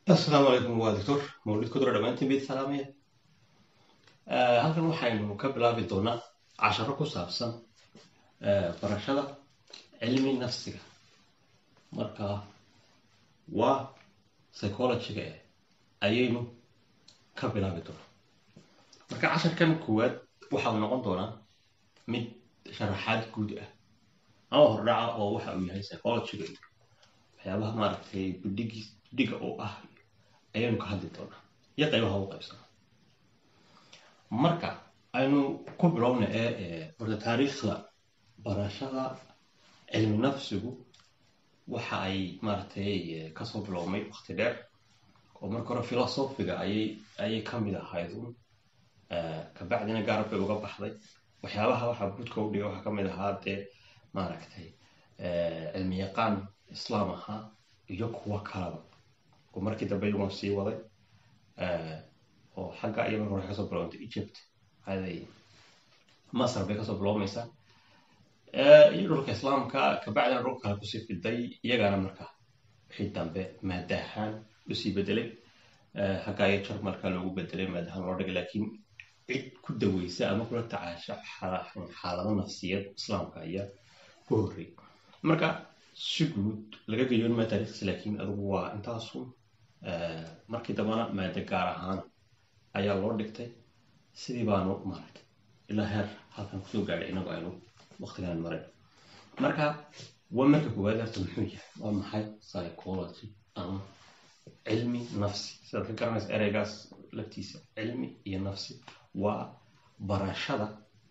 asalaamu calaykum waa doctor mawlid kudura dhammaantiin bayd salaamaya halkan waxaynu ka bilaabi doonaa casharo ku saabsan barashada cilmi nafsiga marka waa psychologyga eh ayaynu ka bilaabi doonaa marka casharkan koowaad waxau noqon doonaa mid sharaxaad guud ah ama hordhaca oo waxa uu yahay psychologyga iyo waxyaabaha maaragtay budhigi budhiga oo ah ayaynu ka hadli doonaa iyo qaybaha u qaybsana marka aynu ku bilowna ee horta taariikhda barashada cilmi nafsigu waxa ay maaragtay kasoo bilowmay wakti dheer oo marka hore filosofiga ayay ayay ka mid ahayd un kabacdina gaarab bay uga baxday waxyaabaha waxaa budka u dhigay waxaa ka mid ahaa dee maaragtay cilmi yaqaan islaam ahaa iyo kuwo kalaba oo markii dambe iyagoon sii waday oo xagga iyo marka hore kasoo bilowntay egypt aday masar bay kasoo bilowmaysaa iyo dhulka islaamka kabacdina dhulka kale kusii fiday iyagana marka wixii dambe maadahaan usii bedelay xagga iyo jarmalka loogu bedelay maadahaan loo dhigay laakiin cid ku daweysa ama kula tacaasha xaalado nafsiyad islaamka ayaa ku horrey marka si guud laga geyoon maa taariikhdiisa laakiin adigu waa intaasun markii dambana maada gaar ahaan ayaa loo dhigtay sidii baanu maaragtay ilaa heer halkan kusoo gaadhay inagu aynu waktigan marin marka waa marka koowaad horta muxuu yahay waa maxay psychology ama cilmi nafsi sidaad ka garanaysa ereygaas laftiisa cilmi iyo nafsi waa barashada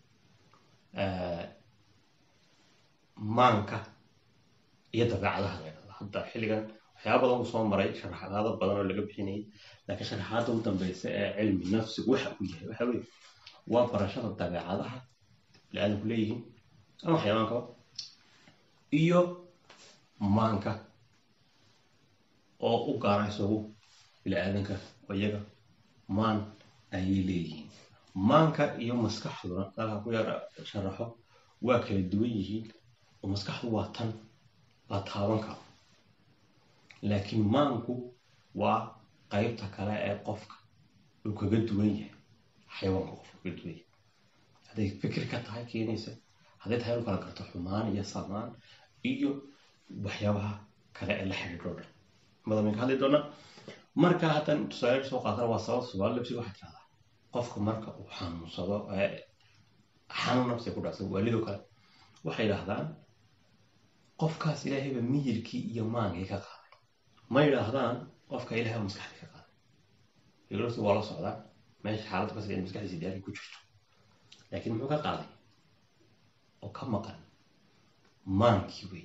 maanka iyo dabeecadaha la ydhahda hadda xilligan waxyaaba badan uu soo maray sharaxaado badan oo laga bixinayay laakiin sharaxaada u dambeysa ee cilmi nafsigu waxa uu yahay waxa weye waa barashada dabeecadaha bini-aadamku leeyihiin ama xayawaankaba iyo maanka oo u gaara isagu bini-aadanka iyaga maan ayay leeyihiin maanka iyo maskaxduna dalka ku yara sharaxo waa kala duwan yihiin oo maskaxdu waa tan la taaban karo laakiin maanku waa qaybta kale ee qofka uu kaga duwan yahay xayawaanka qofka kaga duwan yahay hadday fikir ka tahay keenaysa hadday tahay inu kala garto xumaan iyo samaan iyo waxyaabaha kale ee la xidhiidho dhan madamin ka hadli doona marka haddan tusaale soo qaatana waa sabab subaal labsiga waxay tirahdaa qofka marka uu xanuunsado xanuun nafsiga ku dhacsan waalidoo kale waxay yidhaahdaan qofkaas ilaahayba miyirkii iyo maankii ka qaaday ma yidhaahdaan qofka ilahay maskaxdii ka qaaday fikratu waa la socdaa meesha xaaladda ka in maskaxdiisa diyaarkii ku jirto laakiin muxuu ka qaaday oo ka maqan maankii wey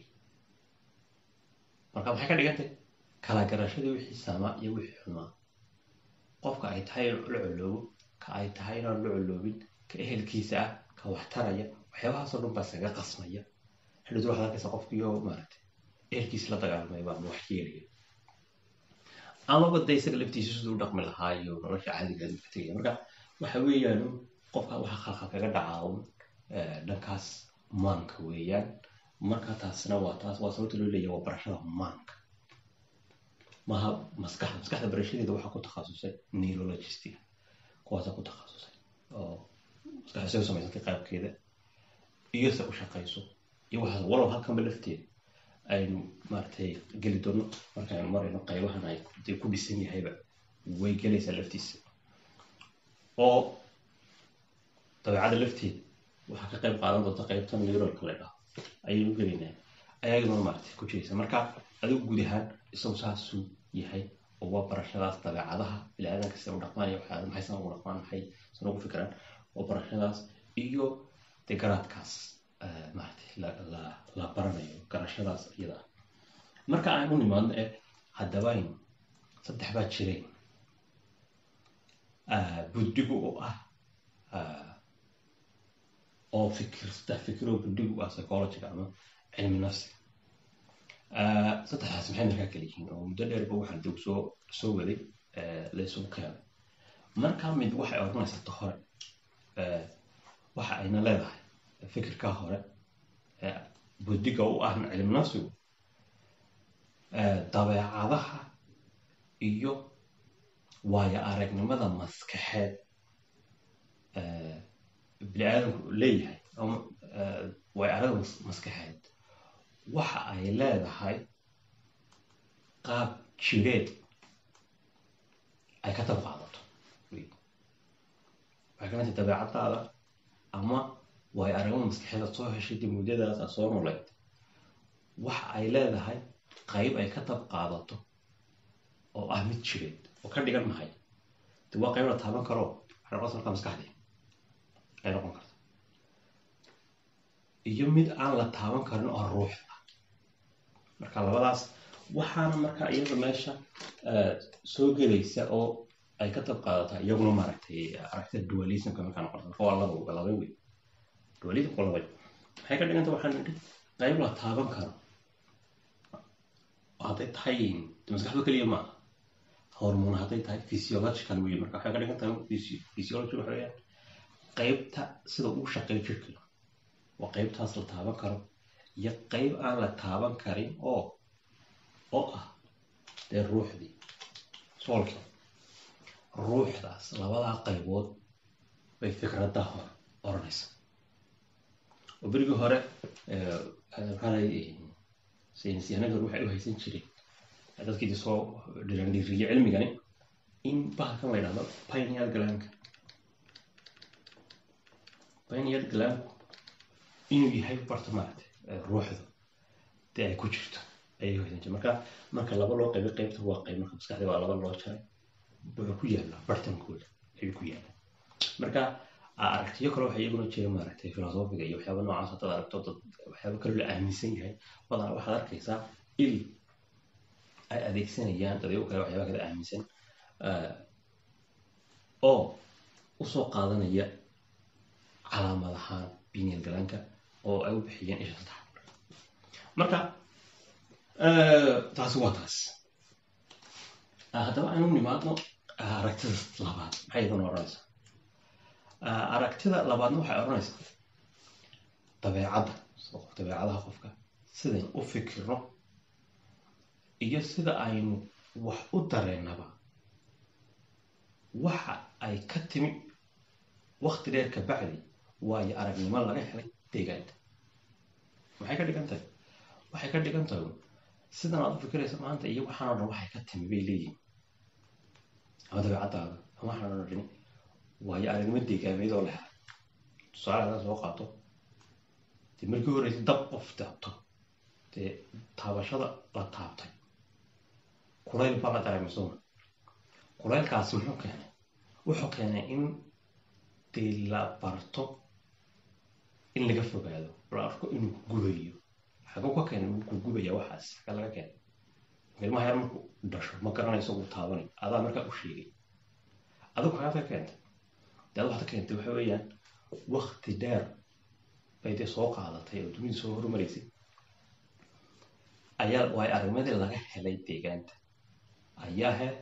marka maxay ka dhigantay kala garashadii wixii samaa iyo wixii xumaa qofka ay tahay in la coloobo ka ay tahay inaan la coloobin ka ehelkiisa ah ka waxtaraya waxyaabahaasoo dhan baa isaga qasmaya xillidu waxaad arkaysa qofkiiyo maaragtay ehelkiisa la dagaalamaya baa wax yeelaya amaba de isaga laftiisa siduu dhaqmi lahaa iyo nolosha caadiga ka tegaya marka waxa weeyaan qofka waxa khalkhal kaga dhacaa un dhankaas maanka weeyaan marka taasna waa taas waa sababta loo leeyahay waa barashada maanka maha maskaxda maskaxda barashadeeda waxaa ku takhasusay neurologistiga kuwaasa ku takhasusay oo maskaxda say u samaysantay qaabkeeda iyo se u shaqayso iyo waxaas walow halkanba lafteeda aynu maaragtay geli doono markaaynu marayno qaybahan ay dee ku dhisan yahayba way gelaysaa laftiisa oo dabeecada lafteeda waxaa ka qayb qaadan doonta qaybtan neurolka la dhaho ayaynu gelaynaa ayagana maaragtay ku jiraysa marka adigu guud ahaan isagu saasuu yahay oo waa barashadaas dabeecadaha bini-aadanka sida u dhaqmaan iyo waxyaada maxay san ugu dhaqmaan maxay san ugu fikiraan waa barashadaas iyo dee garaadkaas maaragtay la la baranayo garashadaas iyada ah marka aan u nimaadno ee haddabayn saddex baa jireen buddigu oo ah oo fikir saddex fikir oo buddigu ah psychologiga ama cilmi nafsiga saddexdaas maxay markaa kala yihiin oo muddo dheerba waxaan dib soo soo waday laysugu keenay marka mid waxay odhanaysaa ta hore waxa ayna leedahay fikirkaa hore buddiga u ahna cilmi nafsigu dabeecadaha iyo waayo aragnimada maskaxeed bini aadamku leeyahay ama waayo aragda maskaxeed waxa ay leedahay qaab jireed ay ka tab qaadato waxay ka mid tahay dabeecadaada ama waayo aragnimada maskaxeed aad soo heshay dib muddadaas aad soo noleyd waxa ay leedahay qayb ay ka tab qaadato oo ah mid jireed oo ka dhigan mahay de waa qayb la taaban karo waxay noqon markaa maskaxdii ay noqon karta iyo mid aan la taaban karin oo ruuxda marka labadaas waxaana markaa iyada meesha soo gelaysa oo ay ka tab qaadataa iyaguna maaragtay aragtida dualismka markaa noqota marka waa laba laba wey dualismka laba maxay ka dhiganta waxaan nidhi qayb la taaban karo hadday tahay maskaxdo keliya maaha hormon hadday tahay physiological wey marka waxay ka dhigan tahay physiology waxa weeyaan qaybta sida uu shaqeeyo jirka waa qaybtaas la taaban karo iyo qayb aan la taaban karin oo oo ah dee ruuxdii soolkii ruuxdaas labadaa qaybood bay fikradda hore oranaysa oo berigii hore maxaa saynisyahanada waxay u haysan jireen dadkii soo dhilandhiriye cilmigani in bahalkan la yidhahdo pineal glanka pineal glanku inuu yahay barta maaragtay ruuxda dee ay ku jirto ayay haysan jireen marka marka laba loo qaybay qaybta waa qayb marka maskaxda waa laba loo jaray wuxuu ku yaallaa bartankooda ayuu ku yaallaa marka aragtiyo kale waxay iyaguna jira maaragtay filosofiga iyo waxyaaba noocaas hadaad aragto dad waxyaaba kale la aaminsan yahay badanaa waxaad arkaysaa il ay adeegsanayaan dadyago kale waxyaaba kale aaminsan oo usoo qaadanaya calaamad ahaan binial galanka oo ay u bixiyeen isha saddex marka taasi waa taas haddaba aynu nimaadno aragtida labaad maxay iyaduna odhanaysaa aragtida labaadna waxay odhanaysaa dabeecadda dabeecadaha qofka sidayn u fikirno iyo sida aynu wax u dareennaba waxa ay ka timi wakti dheer ka bacdi waayo aragnimo laga helay deegaanta maxay ka dhigan tahay waxay ka dhigan tahay sidan aad u fikiraysa maanta iyo waxaanoo dhan waxay ka timi bay leeyihin ama dabeecaddaada ama waxaan o dhan waayo aragnimo deegaameed oo la helay tusaale hadaa soo qaato dee markii horeysa dab qof taabto dee taabashada la taabtay kulayl baa la dareemay sooma kulaylkaasi muxuu keenay wuxuu keenay in dee la barto in laga fogaado la arko inuu gubayo xaguu ka keenay wuu ku gubaya waxaas xaga laga keenay ilmaha yar markuu dhasho ma garanayso uu taabanayo adaa markaa u sheegay adigu xagaad ka keentay dee ad waxaad ka keentay waxa weeyaan wakti dheer bay dee soo qaadatay oo dunida soo horumaraysay ayaa waay arrimadii laga helay deegaanta ayaa he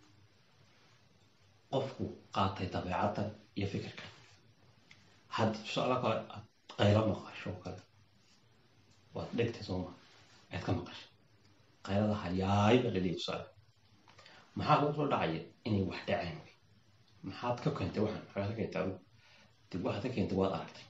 qofku qaatay dabeecaddan iyo fikirka haddii tusaale kale aad qaylo maqasho kale waad dhegtay sooma aad ka maqashay qaylada hayaay baa laleeyahy tusaale maxaa kugu soo dhacaya inay wax dhaceen maxaad ka keentay waxaan maxaad ka keentay adigu dib waxaad ka keentay waad aragtay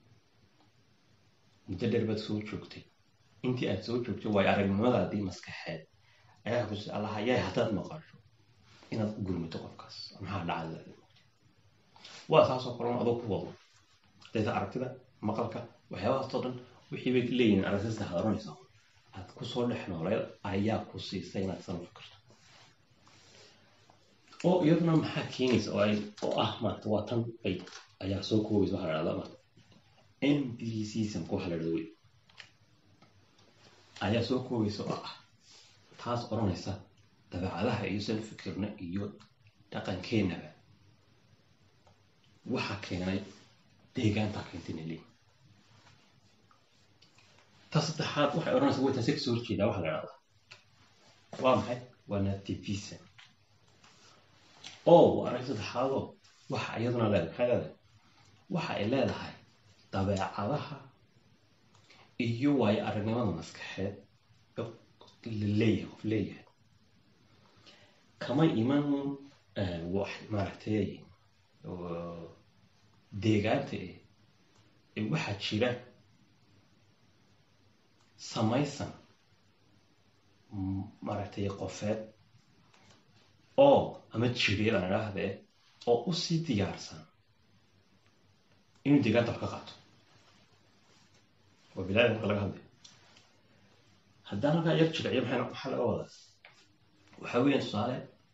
muddo dheer baad soo joogtay intii aad soo joogtay waayo aragnimadaadii maskaxeed ayaa kusi allah hayaay haddaad maqasho inaad u gurmato qofkaas maxaa dhacay waa saasoo kale adoo ku wado hadayta aragtida maqalka waxyaabahaasoo dhan wixii bay leeyihin aragtida saddex oranaysa aad kusoo dhex nooleed ayaa ku siisay inaad san u fikirto oo iyaduna maxaa keenaysa oo ay oo ah maarata waa tan bay ayaa soo koobaysa waxaa la dhahdaa maarata empiricismka waxa la dhahda wey ayaa soo koobaysa oo ah taas odhanaysa dabeecadaha iyo san fikirna iyo dhaqankeenaba waxa keenay deegaantaa keentayna leeyihin ta saddexaad waxay odhanaysa way taasi kasoo horjeedaa waxa la dhahdaa waa maxay waa nativism oo waa arag saddexaadoo waxa iyaduna leedahay maxay leedahay waxa ay leedahay dabeecadaha iyo waayo aragnimada maskaxeed laleeyahay qof leeyahay kama iman wax maaragtay deegaanta eh ee waxaa jira samaysan maaragtay qofeed oo ama jireed aan idhaahdee oo usii diyaarsan inuu deegaanta wax ka qaato waa bilaada marka laga hadlayo haddaan halkaa yar jilciyo maxay maxaa laga wadaa waxaa weeyaan tusaale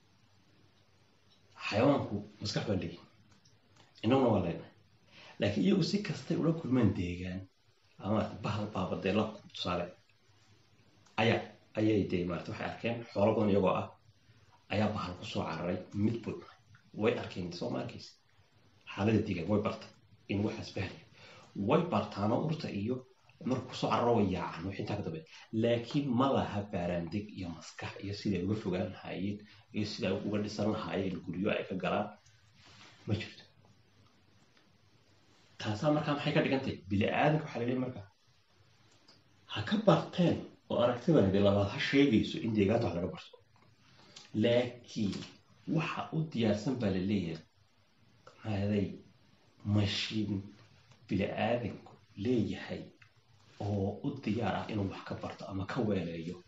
xayawaanku maskax baa leeyihin innaguna waa leenahay laakiin iyagu si kastay ula kulmaan deegaan ama bahal baabadee la tusaale ayaa ayay dee maarata waxay arkeen xoolo badan iyagoo ah ayaa bahal kusoo cararay mid bul way arkeen soo ma arkaysa xaalada deegaan way bartay in waxaas bahlaya way bartaano urta iyo marka kusoo cararo way yaacaan wixii intaa ka dambe laakiin ma laha baaraandeg iyo maskax iyo siday uga fogaan lahaayeen iyo siday uga dhisan lahaayeen guryo ay ka galaan ma jirto taasaa markaa maxay ka dhigan tahay bini aadanka waxaa laleeyahy markaa ha ka barteen oo aragtidan dee labaad ha sheegayso in deegaanta wax laga barto laakiin waxa u diyaarsan baa la leeyahay maaday mashiin bini aadanku leeyahay oo u diyaar ah inuu wax ka barto ama ka weeleeyo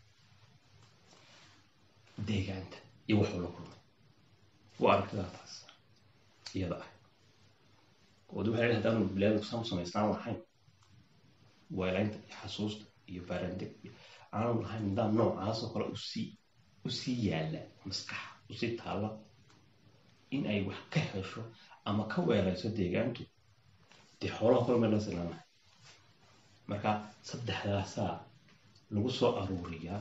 deegaanta iyo waxuu la kulmay waa aragtidaa taas iyada ah oo de waxay haddaanu bilaadku saan u samaystaan lahayn weelaynta iyo xasuusta iyo baarandeg aanu lahayn nidaam noocaas oo kale usii usii yaalla maskaxa usii taalla in ay wax ka hesho ama ka weelayso deegaantu dee xoolaha kula meel la silaanahay marka saddexdaasaa lagu soo aruuriyaa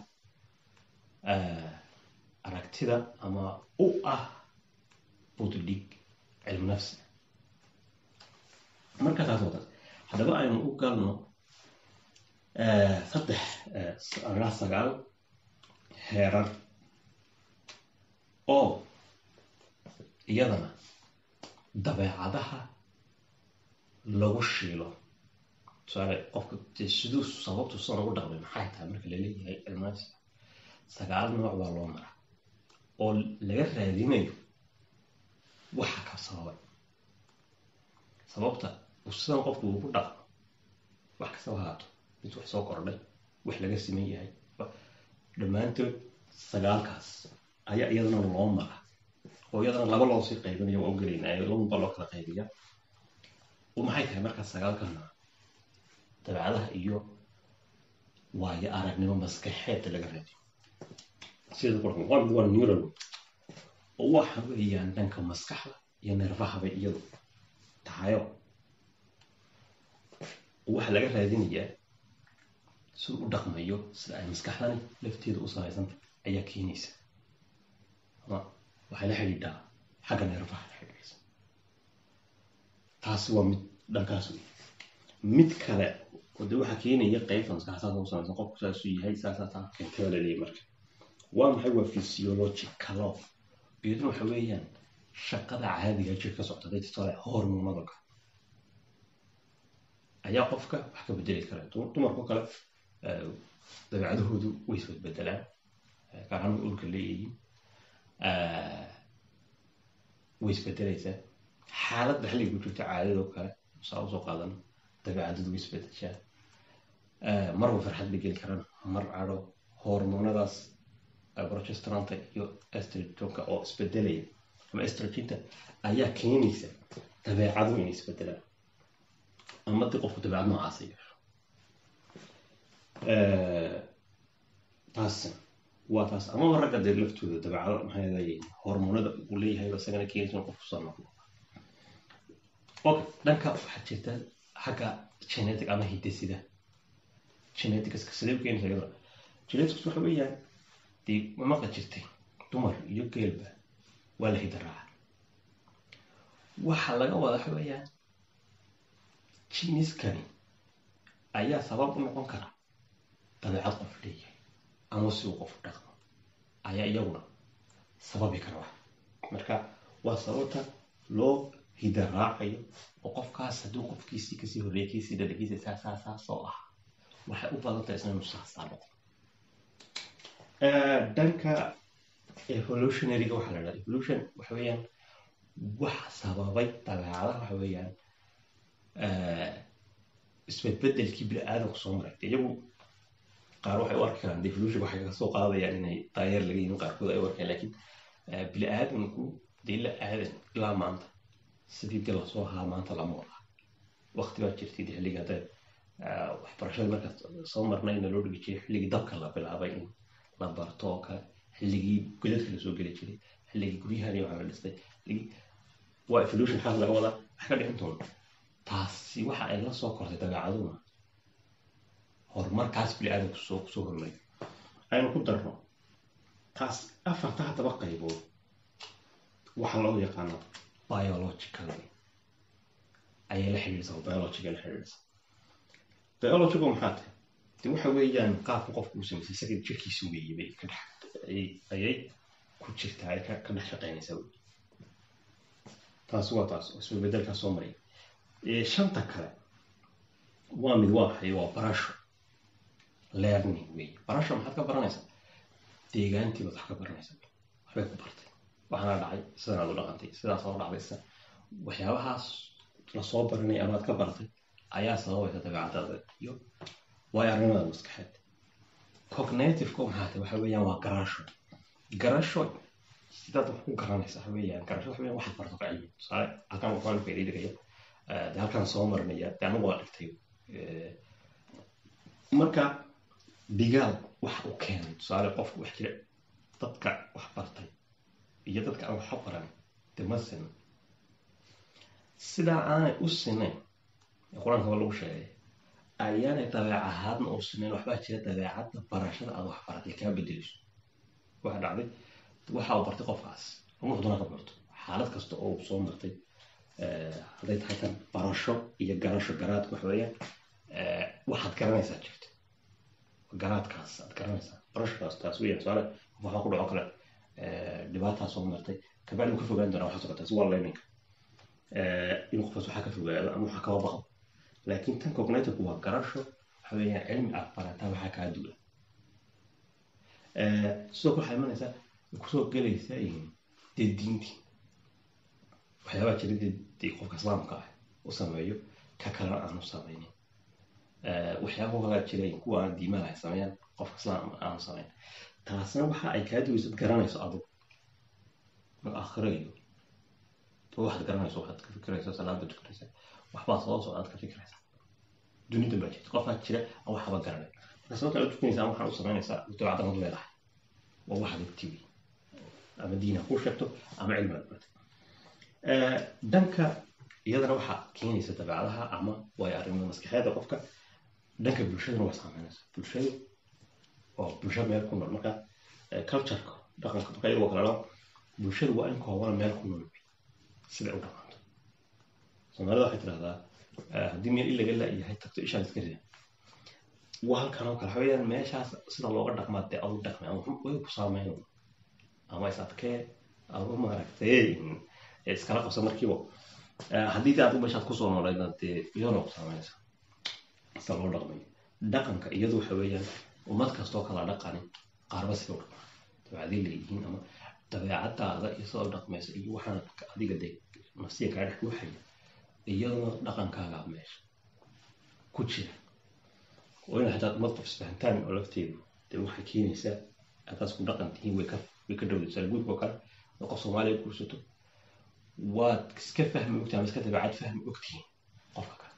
aragtida ama u ah budlig cilmu nafsiga marka taas oo taas haddaba aynu u galno saddex anaa sagaal heerar oo iyadana dabeecadaha lagu shiilo tusaale qofka dee siduu sababtu sidan ugu dhaqmay maxay tahay marka laleeyahay cilmaasi sagaal nooc baa loo maraa oo laga raadinayo waxa ka sababay sababta uu sidan qofku ugu dhaqmo wax kastaba haato mid wax soo kordhay wax laga siman yahay dhammaantood sagaalkaas ayaa iyadana loo maraa oo iyadana laba loo sii qaybinayo waa ogelaynaayo labanba loo kala qaybiya maxay tahay markaa sagaalka nooc dabeecadaha iyo waayo aragnimo maskaxeedda laga raadiyo sida qurxan waa waa neural oo waxa weeyaan dhanka maskaxda iyo neerfahaba iyadu tahayo waxa laga raadinayaa siduu u dhaqmayo sida ay maskaxdani lafteeda u samaysanta ayaa keenaysa ama waxay la xidhiidhaa xagga neerfaha la xidhiidhaysa taasi waa mid dhankaas wey mid kale oo de waxaa keenaya qaybta maskaxa saasa u samaysan qofku saasuu yahay saasaa taa keentay baa laleeyahy marka waa maxay waa physiologicalo iyaduna waxa weeyaan shaqada caadiga jir ka socda day titole hormonada ayaa qofka wax ka bedeli kara dumarkao kale dabeecadahoodu way isbedbedelaan gaar ahaan ulka leeyihiin way isbedelaysaa xaaladda xilliga ku jirta caadadoo kale saa usoo qaadan dabeecadadu way isbedeshaa marba farxad bay geli karaan mar cadho hormonadaas progesteronta iyo estrogenka oo isbedelaya ama estrogenta ayaa keenaysa dabeecadu inay isbedelaan ama dii qofku dabeecad noocaasa yeesho taas waa taas amaba ragga dee laftooda dabeecado maxay leeyihin hormonada uu leeyahay isagana keenaysa qofku soo noqdo okay dhanka waxaa jirta xagga genetic ama hidesida geneticska sidee u keenaysa iyadana genetics waxa weeyaan dee mamaqa jirtay dumar iyo geelba waa la hida raaca waxaa laga wada waxa weeyaan jiniskani ayaa sabab u noqon kara dabeecad qof leeyahay ama si uu qof dhaqmo ayaa iyaguna sababi kara wax marka waa sababta loo hida raacayo oo qofkaas hadduu qofkiisii kasii horreeyay kiisii dhalagiisa saa saa saa soo ah waxay u badan tahay isna inuu saasaa noqdo dhanka evolutionaryga waxaa la dhahdaa evolution waxa weeyaan wax sababay dabeecadaha waxa weeyaan isbedbedelkii bini-aadamku soo maray iyagu qaar waxay u arki karaan devolution waxay ka soo qaadayaan inay daayeer laga yihin qaarkood ay u arkaan laakiin bini-aadamku dee la aadan ilaa maanta sidii dee lasoo ahaa maanta lama wada waqti baa jirtay dee xilligii hadda waxbarashada markaas soo marnayna loo dhigi jiray xilligii dabka la bilaabay in la barto oo kale xilligii godadka lasoo geli jiray xilligii guryahani waxaa la dhistay waa evolution xaas laga wadaa wax ka dhicin doona taasi waxa ay la soo kortay dabeecaduna horumarkaas bini-aadamku soo kusoo hormay aynu ku darno taas afarta haddaba qaybood waxaa loo yaqaana biological ayay la xidhiidhsa biologiga la xidhiidhsa biologigu maxaa tahay de waxa weeyaan qaabka qofku uu samaysay isaga jirkiisa weeye bay ka dhex ayay ku jirtaa ay ka dhex shaqaynaysaa wey taasi waa taas oo isbebedelkaa soo maray shanta kale waa mid waa maxay waa barasho learning wey barasho maxaad ka baranaysaa deegaantii baad wax ka baranaysaa waxbay ku bartay waxaana dhacay sidan aad u dhaqantay sidaas oo dhacday sida waxyaabahaas lasoo baranay amaad ka baratay ayaa sababaysa dabeecadaada iyo waayo arrimada maskaxeed cognitiveko maxaa tahay waxa weeyaan waa garasho garasho sidaad wax ku garanaysa waxa weeyaan garasho waxa weeyaan waxaad barto ka cilmi tusaale halkan waxaan faa'iideynaya de halkan soo marnaya de anagu waa dhigtay marka digaal wax u keenay tusaale qofku wax jira dadka wax bartay iyo dadka aan waxba baran de ma sinan sidaa aanay u sinayn qur-aanka waa lagu sheegay ayaanay dabeec ahaadna u sinayn waxbaa jira dabeecadda barashada aad wax baratay kaa bedeleyso waxa dhacday waxa uu bartay qofkaas ruux doona ka barto xaalad kasta oo uu soo martay hadday tahay tan barasho iyo garasho garaadka waxa weeyaan waxaad garanaysaa jirta garaadkaas aad garanaysaa barashodaas taas weeyaan tusaale qof waxaa ku dhaco kale dhibaataa soo martay kabacdi uu ka fogaan doonaa waxaa socotaas waa learninga in qofkaas waxaa ka fogaado ama waxaa kaba baqdo laakiin tan cognitive waa garasho waxa weeyaan cilmi aad barataa waxaa kaa duula sidoo kale waxaa imanaysaa kusoo gelaysaa dee diintii waxyaabaa jira dee qofka islaamka ah u sameeyo ka kalena aanu samaynin waxyaaba kalaa jira kuwa aan diimaha ay sameeyaan qofka islaam aanu samayn taasna waxa ay kaa duwaysad garanayso adugu aakhiro iyo waxaad garanayso waxaad ka fikiraysa salaada tukanaysa waxbaa soo socdaad ka fikiraysa dunidan baa jirta qofaa jira aan waxba garanay marka sababta aad tukanaysa ama waxaad u samaynaysaa dabeecaddan ad leedahay waa waxaad ogtiwi ama diina ku sheegto ama cilmi aad baratay dhanka iyadana waxaa keenaysa dabeecadaha ama waayo arrimada maskaxeeda qofka dhanka bulshadana waa saameynaysa bulshadu oo bulsho meel ku nool marka cultureka dhaqanka marka iyagoo kale loo bulshadu waa in koobana meel ku nool siday u dhaqanto soomaalida waxay tidhahdaa haddii meel ilaga la-yahay tagto ishaad iska rida waa halkan oo kale waxa weeyaan meeshaas sida looga dhaqmaa dee adu dhaqmay ama way ku saameyn ama is adkee ama maaragtay iskala qabsa markiiba haddii dee adigu meeshaad kusoo nooleydna dee iyadoo ku saameynaysa sida loo dhaqmayo dhaqanka iyadu waxa weeyaan ummad kastoo kala dhaqani qaarba sida u dhaqmaa dabeecadii leeyihiin ama dabeecadaada iyo sida u dhaqmaysa iyo waxaan adiga dee nafsiya kaa dhex guuxaya iyaduna dhaqankaaga meesha ku jira oo in xataa ummad qof isfahantaan oo lafteedu dee waxay keenaysaa haddaad isku dhaqan tihiin way ka way ka dhowdaysaa guurka oo kale oo qof soomaaliya guursato waad iska fahmi ogtahay ama iska dabeecad fahmi ogtihiin qofka kale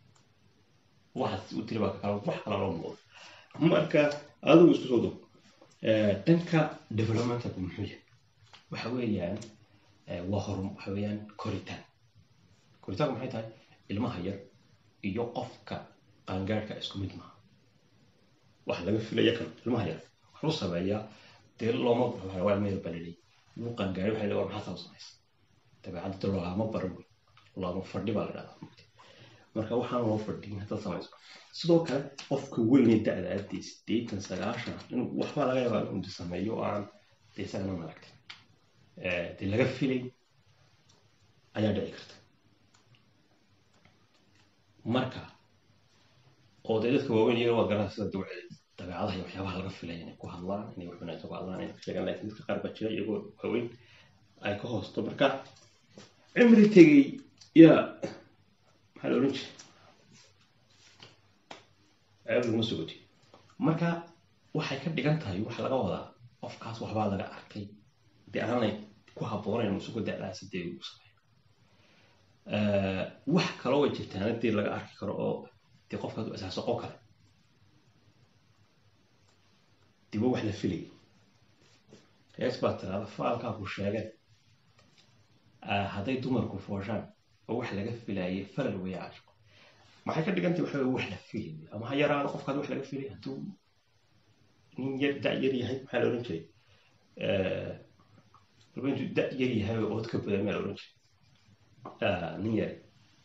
waxaad u tiri baa ka kale wax kale loo muuqdo marka adigu isku soo dog dhanka developmentalku muxuu yahay waxa weeyaan waa hor waxa weeyaan koritaan koritaanku maxay tahay ilmaha yar iyo qofka qaangaarhka isku mid maaha waxa laga filaya kan ilmaha yar wuxuu sameeyaa dee looma waa meel balilay wuu qaangaaray waxay leeyahay maxaa saa u samaysa dabeecadda loogama baran wey looma fadhi baa la dhahdaa mugti marka waxaan loo fadhiyin haddaad samayso sidoo kale qofka weyne da-da aadee sideetan sagaashan inuu waxbaa laga yaabaa inuu sameeyo oo aan dee isagana maaragtay dee laga filay ayaa dhici karta marka oo dee dadka waaweyn iyaga waa garanaa sida dawceed dabeecadaha iyo waxyaabaha laga filaya inay ku hadlaan inay wax wanaagsan ku hadlaan inay ka sheegaan laakiin dadka qaar baa jira iyagoo waaweyn ay ka hoosto marka cimri tegey yaa maxaa la odhan jiray ceeb laguma sogoti marka waxay ka dhigan tahay waxa laga wadaa qofkaas waxbaa laga arkay dee aanay ku habboonayn isugu da'daasi dee uu sameeyo wax kaloo way jirtaan hadii laga arki karo oo dee qofkaas u asaasaqo kale dibo wax la filayay hees baa tiraada faalkaa ku sheegeen hadday dumarku fooshaan oo wax laga filaayay falal weeye caashiqo maxay ka dhigantay waxa weye wax la filayay ama ha yaraado qofkaas wax laga filay hadduu nin yar da yar yahay maxaa la odhan jiray walba intuu da yar yahay oo ood ka badan maa la odhan jiray nin yari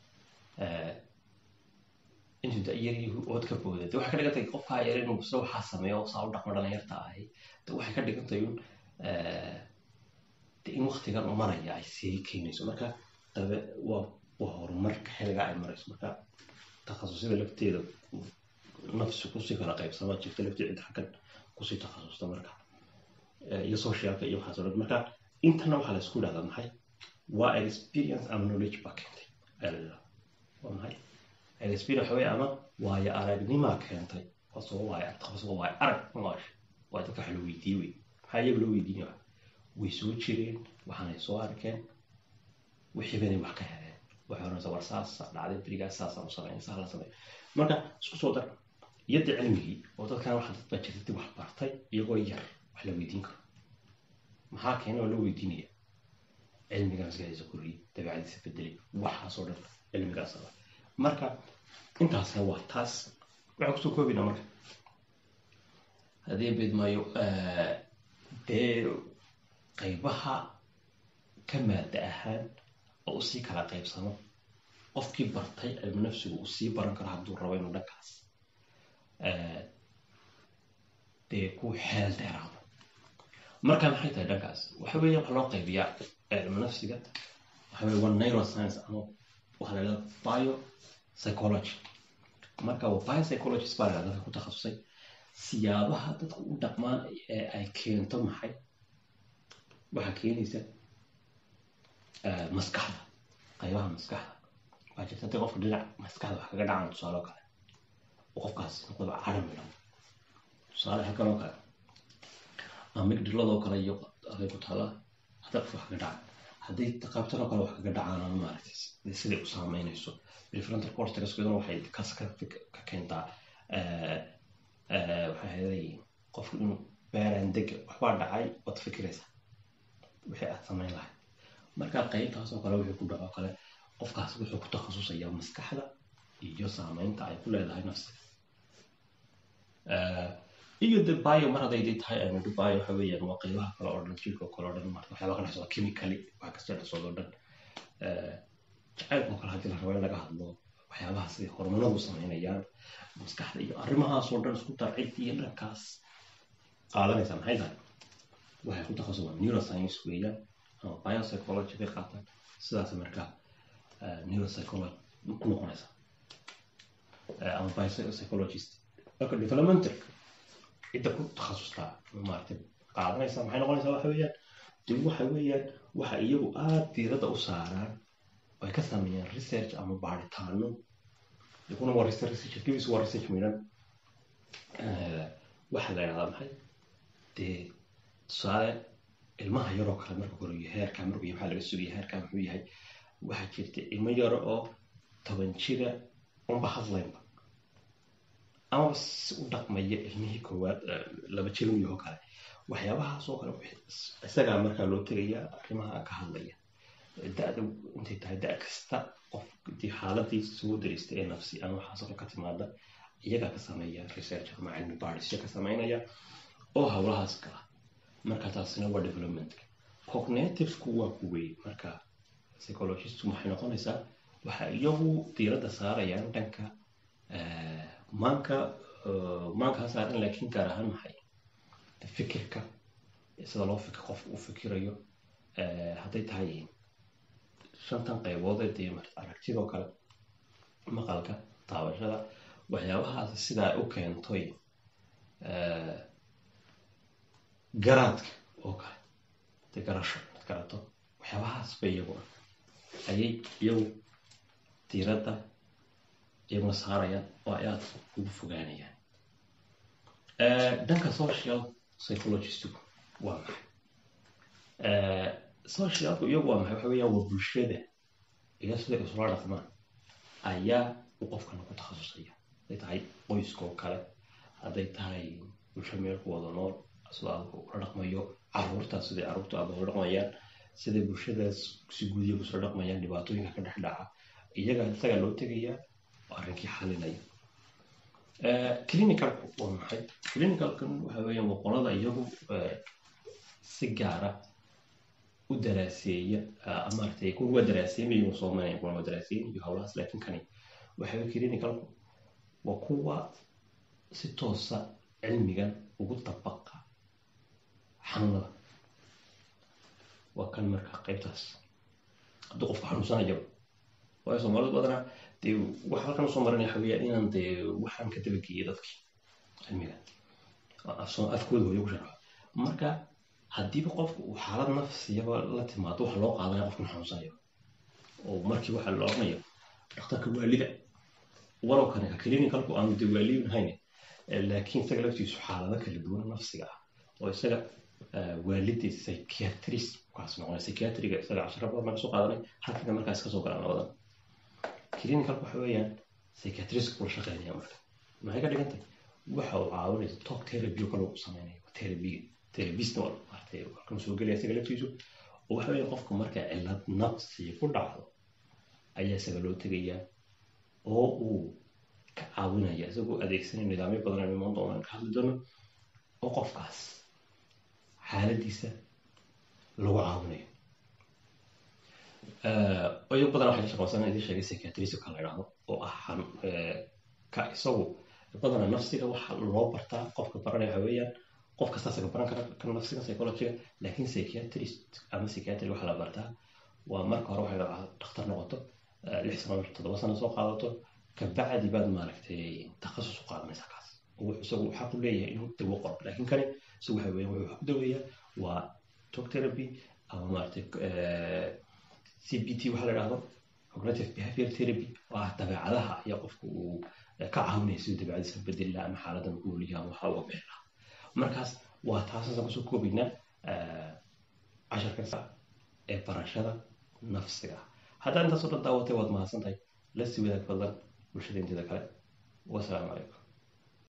intuu da yar yahay ood ka booda de waxay ka dhigantay qofkaa yar inuu isla waxaa sameeyo saa u dhaqmo dhalinyarta ahay de waxay ka dhigantay un de in waktigan u maraya ay sii keenayso marka dabe waa waa horumarka xilligaa ay marayso marka takhasusada lafteeda nafsi kusii kala qaybsama jirta lafteeda inta xaggan kusii takhasusta marka iyo socialka iyo waxaas oo dhan marka intana waxaa la isku dhahdaa maxay waa experience ama knowledge baa keentay ayaa la dhahdaa waa maxay experience waxa weeye ama waayo aragnimaa keentay qofsoo waayo qofsoo waayo arag noosha waa dadka waxa la weydiiyey wey maxaa iyaga loo weydiinaya way soo jireen waxaanay soo arkeen wixii banay wax ka heleen waxay oranaysaa war saasa dhacday berigaas saasaan u sameyn saa la sameey marka isku soo dar yadda cilmigii oo dadkan waxa dad baa jirtay wax bartay iyagoo yar wax la weydiin karo maxaa keenay oo loo weydiinaya cilmigaa maskaxdiisa koriyey dabeecadiisa bedelay waxaasoo dhan cilmigaas aba marka intaasna waa taas waxaan kusoo koobina marka haddii beedmaayo dee qaybaha ka maada ahaan oo usii kala qaybsamo qofkii bartay cilmu nafsigu uu sii baran karo hadduu rabo inuu dhankaas dee ku xeel dheeraado marka maxay tahay dhankaas waxa weeye waxa loo qaybiyaa cilmu nafsiga waxa weye waa neuroscience ama waxa la yidhahda bio psychology marka waa bio psychologist baa la dadka ku takhasusay siyaabaha dadku u dhaqmaan ee ay keento maxay waxaa keenaysa maskaxda qaybaha maskaxda waa jirta hadii qofka dhinac maskaxda wax kaga dhacaan tusaale oo kale oo qofkaas noqdaba cadam midhan tusaale halkan oo kale amigdiladoo kale iyo aday ku taala hadda qof wax kaga dhaca haddii qaybtan oo kale wax kaga dhacaan ama maaragtay siday u saameynayso prefrontal cortexkeeduna waxay kas ka keentaa waxay hayday qofku inuu beeraan dega waxbaa dhacay waad fikiraysaa wixii aad samayn lahayd marka qaybtaas oo kale wixii ku dhaco kale qofkaas wuxuu ku takhasusayaa maskaxda iyo saameynta ay ku leedahay nafsiga iyo de bio mar hadday tahay aynu de bio waxa weeyaan waa qaybaha kale oo dhan jirka oo kale oo dhan marka waxyaaba ka dhexsooda chemically waxa kasta dhexsooda oo dhan jacaylka oo kale haddii la rabo in laga hadlo waxyaabaha siday hormonadu sameynayaan maskaxda iyo arrimahaasoo dhan isku dar cid iyo dhankaas qaadanaysaa maxay tahay waxay ku takhasusaa neuroscience weeyaan ama biopsychology bay qaataan sidaas markaa neuropsychology ku noqonaysa ama biopsychologist marka developmental cidda ku takhasustaa maaragtay qaadanaysa maxay noqonaysaa waxa weeyaan de waxa weeyaan waxa iyagu aada diiradda u saaraan ay ka sameeyaan research ama baaritaano yakuna waa research researchkiisu waa research midhan waxaa la yidhahdaa maxay dee tusaale ilmaha yaroo kale marka korayo heerkaa markuu yahay maxaa laga sugaya heerkaa muxuu yahay waxaa jirta ilmo yaro oo toban jira unba hadlaynba amaba si u dhaqmaya ilmihii koowaad laba jir uyahoo kale waxyaabahaasoo kale isagaa markaa loo tegayaa arrimaha ka hadlaya da-da intay tahay da kasta qof dii xaaladii soo darista ee nafsi ama waxaasoo kale ka timaada iyagaa ka sameeya research ama cilmi baarisyo ka sameynaya oo howlahaas gala marka taasina waa developmentka cognitivku waa kuwey marka psychologistku maxay noqonaysaa waxa iyagu diiradda saarayaan dhanka maanka maankaa saaran laakiin gaar ahaan maxay fikirka sida loo fikir qofka u fikirayo hadday tahay shantan qaybood ee dee aragtidoo kale maqalka taabashada waxyaabahaas sidaa u keentoy garaadka oo kale de garasho ad garato waxyaabahaas bay iyaguna ayay iyagu diiradda iyaguna saarayaan oo ay aada ugu fogaanayaan dhanka social psychologistigu waa maxay socialku iyagu waa maxay waxa weeyaan waa bulshada iyo siday isula dhaqmaan ayaa uu qofkana ku takhasusaya hadday tahay qoyska oo kale hadday tahay bulsho meel ku wada nool sida aadku ula dhaqmayo caruurtaas siday caruurta aada ula dhaqmayaan siday bulshadaas si guudiya kusula dhaqmayaan dhibaatooyinka ka dhex dhaca iyaga isagaa loo tegayaa oo arrinkii xalinaya clinicalku waa maxay clinicalkan waxa weeyaan waa qolada iyagu si gaara u daraaseeya maaragtay kuwa waa daraaseemayo soomaaliya kuwa waa daraaseemayo howlahaas laakiin kani waxa weye clinicalku waa kuwa si toosa cilmigan ugu dabaqa xanuunada waa kan marka qaybtaas hadduu qofka xanuunsanayaba waayo soomaalida badanaa dee waxa halkan usoo marinaya waxa weeyaan inaan dee waxaan ka dabageeyay dadkii cilmiga afkooda hooyo ku sharxo marka haddiiba qofku uu xaalad nafsiyaba la timaado waxa loo qaadanaya qofkan xanuunsanayo oo markii waxa la oranayo dhakhtarka waalida walow kane clinicalku aanu dee waaliyin ahayn laakiin isaga laftiisu xaalado kala duwan nafsiga ah oo isaga waalidii psychiatrist kaas noqonay psychiatriga isaga cashara badan baan kasoo qaadanay halkana markaas kasoo galaan labadan clinicalku waxa weeyaan psychiatrist kula shaqeynaya marka maxay ka dhigan tahay waxa uu caawinaysa talk therapy oo kale uu sameynaya therapyga therapistna waa maartay halkan soo gelaya isaga laftiisu oo waxa weeyaan qofka marka cilad nafsi ku dhacdo ayaa isaga loo tegayaa oo uu ka caawinaya isagoo adeegsanaya nidaamyo badan aan imaan doonaan ka hadli doono oo qofkaas xaaladiisa lagu caawinayo oyo badan waxay ka shaqeysan idin sheegay psychiatrist ka la idhaahdo oo ah ka isagu badana nafsiga waxa loo bartaa qofka baranaya waxa weeyaan qof kasta isaga baran kara kan nafsiga psychologiga laakiin psychiatrist ama psychiatry waxa la bartaa waa marka hore waxay dhakhtar noqoto lix sano toddoba sano soo qaadato kabacdi baad maaragtay takhasus u qaadanaysaa kaas wuxuu isagu xaq u leeyahay inuu dawo qoro laakiin kani isagu waxa weeyaan wuxuu ku daweeyaa waa talk therapy ama maaragtay cbt waxa la idhahdo cognitive behavior therapy oo ah dabeecadaha ayaa qofku uu ka caawinaya siduu dabeecadiisa bedeli laha ama xaaladan ku noolyaha ama waxa uga bixi lahaa markaas waa taasasaan kusoo koobaynaa casharka ee barashada nafsiga ah haddaad intaasoo dhan daawatay waad mahadsan tahay la sii wadaag fadlan bulshada inteeda kale wasalaamu calaykum